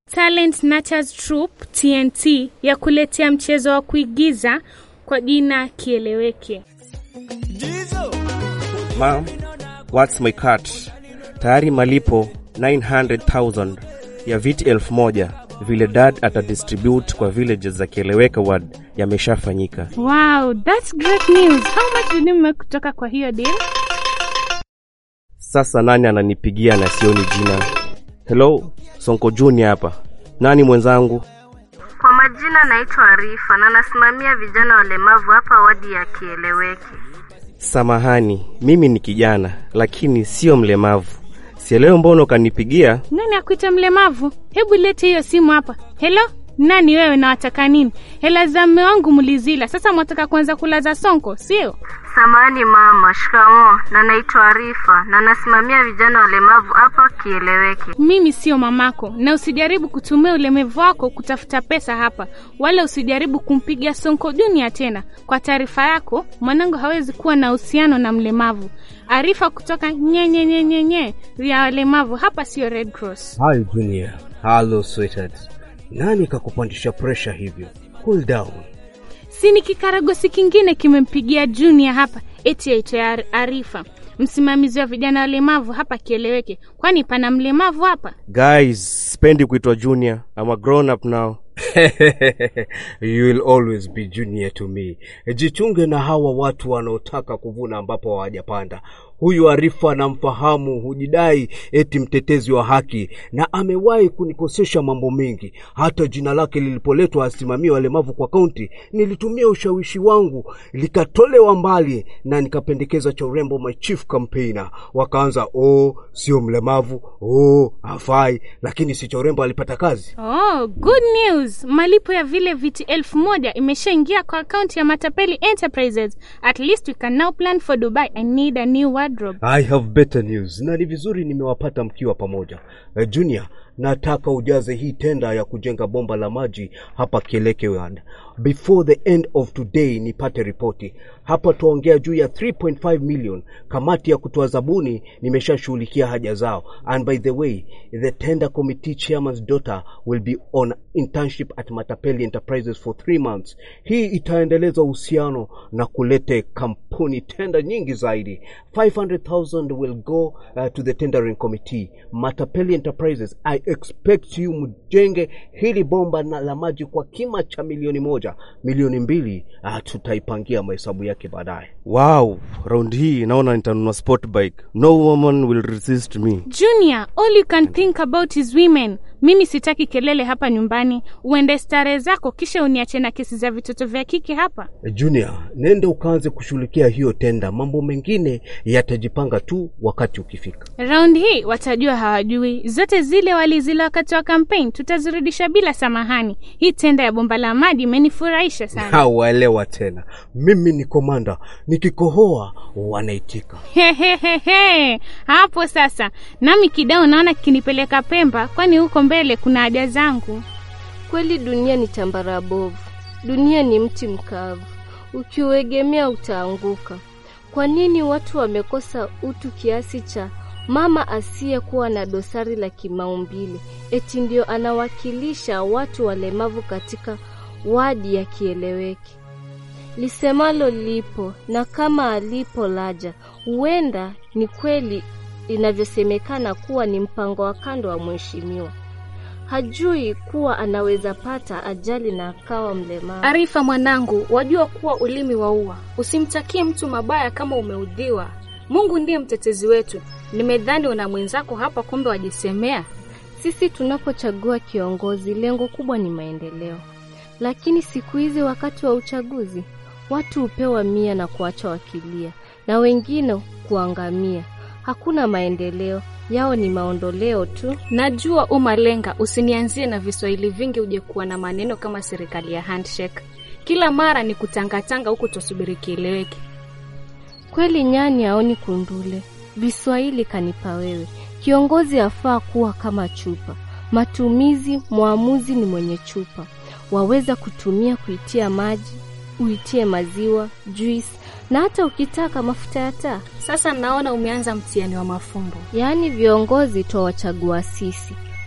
Talent Nurtures Troupe TNT ya kuletea mchezo wa kuigiza kwa jina Kieleweke. Ma'am, what's my cut? Tayari malipo 900,000 ya viti elfu moja vile dad atadistribute kwa villages za Kieleweka ward yameshafanyika. Wow, that's great news. How much did you make kutoka kwa hiyo deal? Sasa nani ananipigia na sioni jina? Hello, Sonko Junior hapa. Nani mwenzangu? Kwa majina naitwa Arifa na nasimamia vijana walemavu hapa wadi ya Kieleweke. Samahani, mimi ni kijana lakini sio mlemavu. Sielewi mbona ukanipigia. Nani akuita mlemavu? Hebu lete hiyo simu hapa. Hello? Nani wewe na wataka nini? Hela za mme wangu mlizila, sasa mwataka kuanza kulaza sonko, sio? Samahani mama, shikamoo. Na naitwa Arifa na nasimamia vijana walemavu hapa Kieleweke. Mimi sio mamako, na usijaribu kutumia ulemevu wako kutafuta pesa hapa, wala usijaribu kumpiga Sonko Junior tena. Kwa taarifa yako, mwanangu hawezi kuwa na uhusiano na mlemavu. Arifa kutoka nyenyenyenyenye ya walemavu hapa, sio Red Cross. Hi Junior. Hello sweetheart. Nani kakupandisha pressure hivyo? Cool down. Si ni kikaragosi kingine kimempigia Junior hapa, eti aitwa Ar- Arifa, msimamizi wa vijana walemavu hapa Kieleweke. Kwani pana mlemavu hapa? Guys, sipendi kuitwa Junior. I'm a grown up now. you will always be junior to me. Jichunge na hawa watu wanaotaka kuvuna ambapo hawajapanda. Huyu Arifa namfahamu, hujidai eti mtetezi wa haki, na amewahi kunikosesha mambo mengi. Hata jina lake lilipoletwa asimamie walemavu kwa kaunti, nilitumia ushawishi wangu likatolewa mbali, na nikapendekeza cha urembo my chief campaigner. Wakaanza oh, sio mlemavu, oh, hafai, lakini si cha urembo alipata kazi. Oh, good news! Malipo ya vile viti elfu moja imeshaingia kwa akaunti ya Matapeli Enterprises. At least we can now plan for Dubai. I need a new wardrobe. I have better news, na ni vizuri nimewapata mkiwa pamoja. Eh, Junior, nataka ujaze hii tenda ya kujenga bomba la maji hapa Kieleke Ward. Before the end of today nipate ripoti. Hapa tuongea juu ya 3.5 million. Kamati ya kutoa zabuni nimeshashughulikia haja zao. And by the way, the tender committee chairman's daughter will be on internship at Matapeli Enterprises for three months. Hii itaendeleza uhusiano na kulete kampuni tenda nyingi zaidi. 500,000 will go uh, to the tendering committee. Matapeli Enterprises, I expect you mjenge hili bomba na la maji kwa kima cha milioni moja. Milioni mbili uh, tutaipangia mahesabu yake baadaye. Wow, round hii naona nitanunua sport bike. No woman will resist me. Junior, all you can think about is women. Mimi sitaki kelele hapa nyumbani. Uende starehe zako, kisha uniache na kesi za vitoto vya kike hapa. Junior, nenda ukaanze kushughulikia hiyo tenda. Mambo mengine yatajipanga tu wakati ukifika. Round hii watajua hawajui. Zote zile walizila wakati wa kampeni tutazirudisha bila samahani. Hii tenda ya bomba la maji imenifurahisha sana. Hawaelewa tena, mimi ni komanda, nikikohoa wanaitika. Hehehehe, hapo sasa nami kidao naona kinipeleka Pemba, kwani huko mbele kuna haja zangu. Kweli dunia ni tambara bovu, dunia ni mti mkavu, ukiuegemea utaanguka. Kwa nini watu wamekosa utu kiasi cha mama asiyekuwa na dosari la kimaumbile eti ndio anawakilisha watu walemavu katika wadi ya Kieleweke? Lisemalo lipo na kama alipo laja, huenda ni kweli inavyosemekana kuwa ni mpango wa kando wa mheshimiwa. Hajui kuwa anaweza pata ajali na akawa mlemavu. Arifa mwanangu, wajua kuwa ulimi waua. Usimtakie mtu mabaya kama umeudhiwa. Mungu ndiye mtetezi wetu. Nimedhani una mwenzako hapa, kumbe wajisemea. Sisi tunapochagua kiongozi, lengo kubwa ni maendeleo, lakini siku hizi wakati wa uchaguzi watu hupewa mia na kuacha wakilia, na wengine kuangamia. Hakuna maendeleo, yao ni maondoleo tu. Najua umalenga, usinianzie na viswahili vingi uje kuwa na maneno kama serikali ya handshake. Kila mara ni kutangatanga huku tusubiri kieleweke. Kweli nyani haoni kundule, viswahili kanipa wewe. Kiongozi afaa kuwa kama chupa, matumizi mwamuzi ni mwenye chupa, waweza kutumia kuitia maji, uitie maziwa, juice na hata ukitaka mafuta ya taa. Sasa naona umeanza mtihani wa mafumbo. Yaani viongozi twawachagua sisi,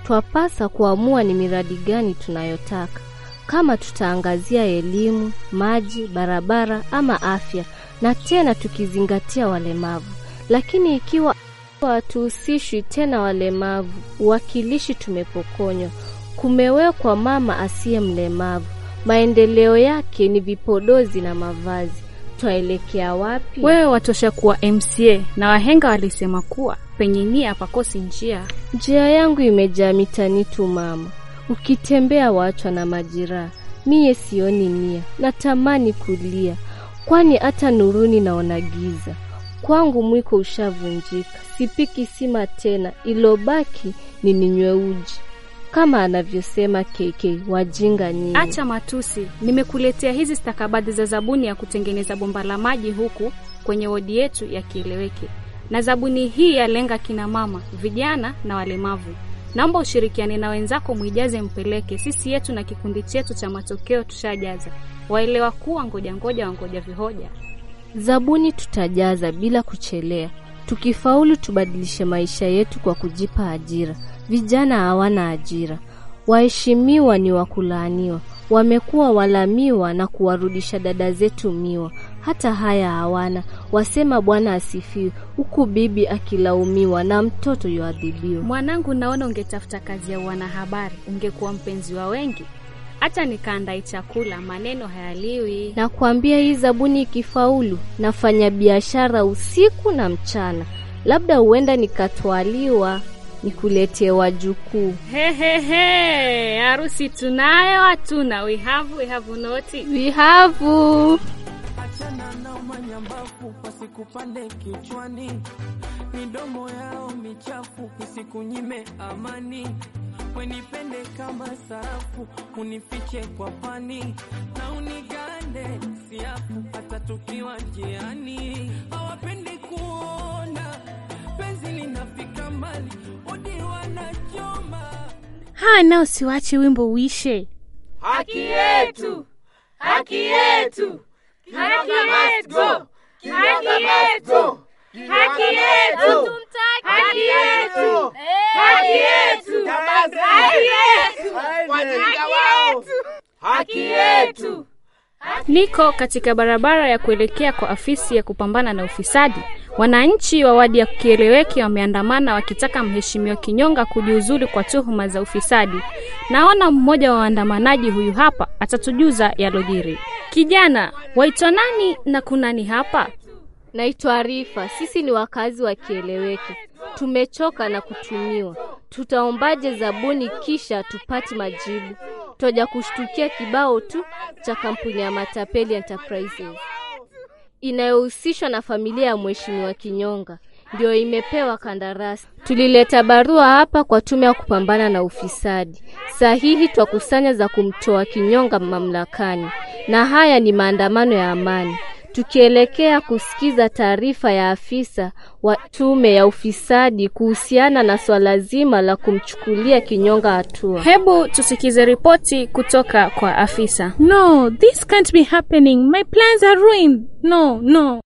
twapasa kuamua ni miradi gani tunayotaka, kama tutaangazia elimu, maji, barabara ama afya, na tena tukizingatia walemavu. Lakini ikiwa hatuhusishwi tena walemavu, uwakilishi tumepokonywa, kumewekwa mama asiye mlemavu, maendeleo yake ni vipodozi na mavazi, twaelekea wapi? Wewe watosha kuwa MCA na wahenga walisema kuwa penye nia pakosi njia. Njia yangu imejaa mitani tu mama, ukitembea wachwa na majiraha. Miye sioni nia, natamani kulia, kwani hata nuruni naona giza. Kwangu mwiko ushavunjika, sipiki sima tena, ilobaki ni ninywe uji, kama anavyosema KK, wajinga nyinyi. Acha matusi, nimekuletea hizi stakabadhi za zabuni ya kutengeneza bomba la maji huku kwenye wodi yetu ya Kieleweke, na zabuni hii yalenga kina mama, vijana na walemavu. Naomba ushirikiane na wenzako, mwijaze mpeleke. Sisi yetu na kikundi chetu cha matokeo tushajaza. Waelewa kuwa ngoja ngoja wangoja vihoja. Zabuni tutajaza bila kuchelea. Tukifaulu tubadilishe maisha yetu kwa kujipa ajira. Vijana hawana ajira, waheshimiwa ni wakulaaniwa, wamekuwa walamiwa na kuwarudisha dada zetu miwa. Hata haya hawana, wasema Bwana asifiwe, huku bibi akilaumiwa na mtoto yuadhibiwa. Mwanangu, naona ungetafuta kazi ya wanahabari, ungekuwa mpenzi wa wengi. Hata nikaandai chakula, maneno hayaliwi. Nakwambia hii zabuni ikifaulu, nafanya biashara usiku na mchana, labda huenda nikatwaliwa nikuletee wajukuu. Hehehe, harusi tunayo hatuna? We have, we have noti. Vihavu Achana nao manyambafu, wasikupande kichwani, midomo yao michafu isikunyime amani. Wenipende kama sarafu, unifiche kwa pani na unigande siafu, hata tukiwa njiani. Hawapendi kuona penzi linafika mbali, odi wanachoma Haa, nao siwache wimbo uishe. Haki yetu, haki yetu, Haki yetu, haki yetu, haki yetu, haki yetu, haki yetu, haki yetu, wajinga wao, haki yetu. Niko katika barabara ya kuelekea kwa afisi ya kupambana na ufisadi. Wananchi wa wadi ya Kieleweke wameandamana wakitaka mheshimiwa Kinyonga kujiuzulu kwa tuhuma za ufisadi. Naona mmoja wa waandamanaji huyu hapa atatujuza yalojiri. Kijana, waitwa nani na kunani hapa? Naitwa Arifa. Sisi ni wakazi wa Kieleweke, tumechoka na kutumiwa. Tutaombaje zabuni kisha tupati majibu? Twaja kushtukia kibao tu cha kampuni ya Matapeli Enterprises inayohusishwa na familia ya mheshimiwa Kinyonga ndio imepewa kandarasi. Tulileta barua hapa kwa tume ya kupambana na ufisadi. Sahihi twakusanya za kumtoa Kinyonga mamlakani, na haya ni maandamano ya amani tukielekea kusikiza taarifa ya afisa wa tume ya ufisadi kuhusiana na swala zima la kumchukulia Kinyonga hatua. Hebu tusikize ripoti kutoka kwa afisa. No, this can't be happening. My plans are ruined. No, no.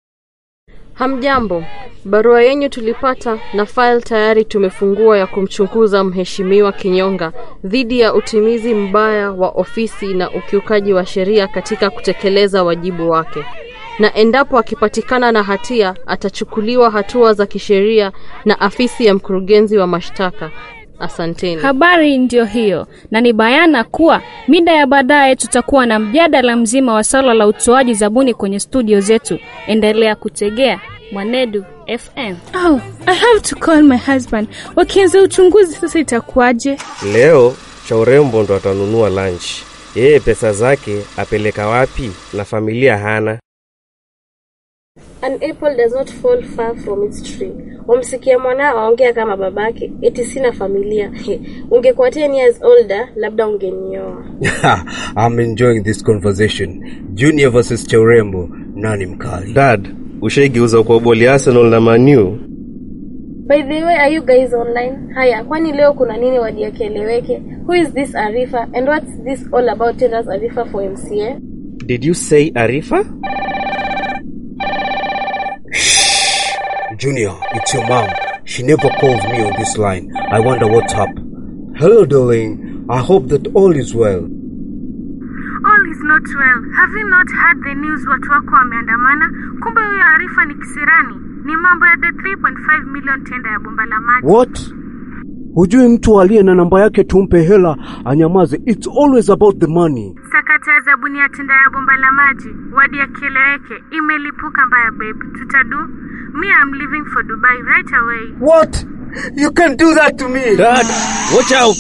Hamjambo, barua yenyu tulipata na file tayari tumefungua ya kumchunguza mheshimiwa Kinyonga dhidi ya utimizi mbaya wa ofisi na ukiukaji wa sheria katika kutekeleza wajibu wake, na endapo akipatikana na hatia atachukuliwa hatua za kisheria na afisi ya mkurugenzi wa mashtaka. Asanteni. Habari ndiyo hiyo, na ni bayana kuwa mida ya baadaye tutakuwa na mjadala mzima wa swala la utoaji zabuni kwenye studio zetu. Endelea kutegea Mwanedu FM. Oh, I have to call my husband. Wakianza uchunguzi sasa itakuwaje? Leo cha urembo ndo atanunua lunch. Yeye pesa zake apeleka wapi na familia hana? An apple does not fall far from its tree. Wamsikia mwanao aongea kama babake, eti sina familia. Ungekuwa 10 years older, labda ungenioa. I'm enjoying this conversation. Junior versus Chaurembo, nani mkali? Dad, ushaigeuza kwa boli Arsenal na Manu? By the way, are you guys online? Haya, kwani leo kuna nini wadi ya Kieleweke? Who is this Arifa and what's this all about tell us Arifa for MCA? Did you say Arifa? Junior, it's your mom. She never calls me on this line. I wonder what's up. Hello, darling. I hope that all is well. All is not well. Have you not heard the news watu wako wameandamana? Kumbe huyo Arifa ni kisirani. Ni mambo ya the 3.5 million tenda ya bomba la maji. What? Hujui mtu aliye na namba yake tumpe hela anyamaze. It's always about the money. Sakata ya zabuni ya tenda ya bomba la maji wadi ya kieleweke imelipuka mbaya babe. Tutadu me I'm leaving for Dubai right away. What? You can do that to me. Dad, watch out.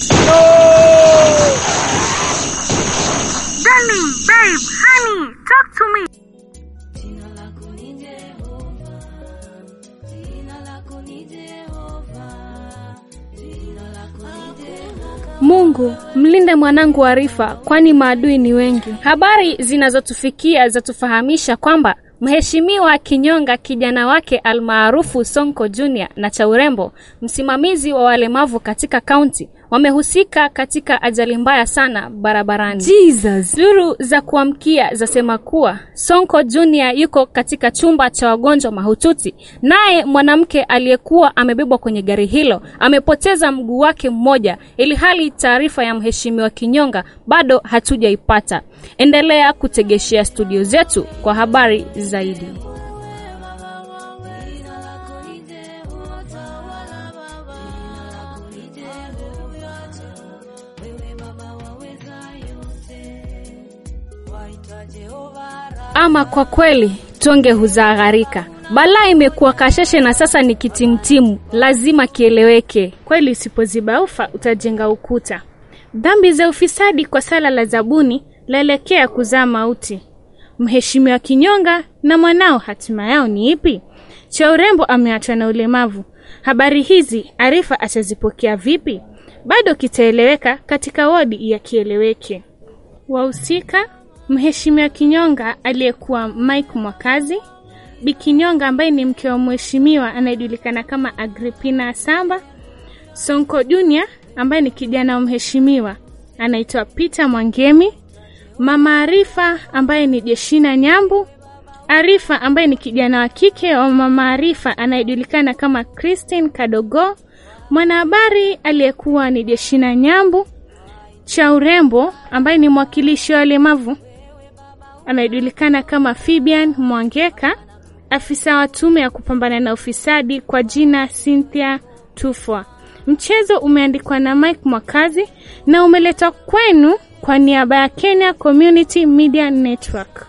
Darling, babe, honey, talk to me. Mungu, mlinde mwanangu Arifa, kwani maadui ni wengi. Habari zinazotufikia zatufahamisha kwamba Mheshimiwa Kinyonga kijana wake almaarufu Sonko Junior na cha urembo, msimamizi wa walemavu katika kaunti, wamehusika katika ajali mbaya sana barabarani. Jesus. Duru za kuamkia zasema kuwa Sonko Junior yuko katika chumba cha wagonjwa mahututi, naye mwanamke aliyekuwa amebebwa kwenye gari hilo amepoteza mguu wake mmoja, ili hali taarifa ya Mheshimiwa Kinyonga bado hatujaipata. Endelea kutegeshea studio zetu kwa habari zaidi. Ama kwa kweli tonge huzaa gharika. Balaa imekuwa kasheshe na sasa ni kitimtimu, lazima kieleweke. Kweli usipoziba ufa utajenga ukuta. Dhambi za ufisadi kwa sala la zabuni laelekea kuzaa mauti. Mheshimiwa Kinyonga na mwanao hatima yao ni ipi? Cha urembo ameachwa na ulemavu. Habari hizi Arifa atazipokea vipi? Bado kitaeleweka katika wodi ya kieleweke. Wahusika Mheshimiwa Kinyonga aliyekuwa Mike Mwakazi, Bi Kinyonga ambaye ni mke wa mheshimiwa anayejulikana kama Agripina Samba, Sonko Junior ambaye ni kijana wa mheshimiwa anaitwa Peter Mwangemi, Mama Arifa ambaye ni Jeshina Nyambu, Arifa ambaye ni kijana wa kike wa Mama Arifa anayejulikana kama Christine Kadogo, mwanahabari aliyekuwa ni Jeshina Nyambu, cha urembo ambaye ni mwakilishi wa walemavu anayejulikana kama Fibian Mwangeka, afisa wa tume ya kupambana na ufisadi kwa jina Cynthia Tufwa. Mchezo umeandikwa na Mike Mwakazi na umeletwa kwenu kwa niaba ya Kenya Community Media Network.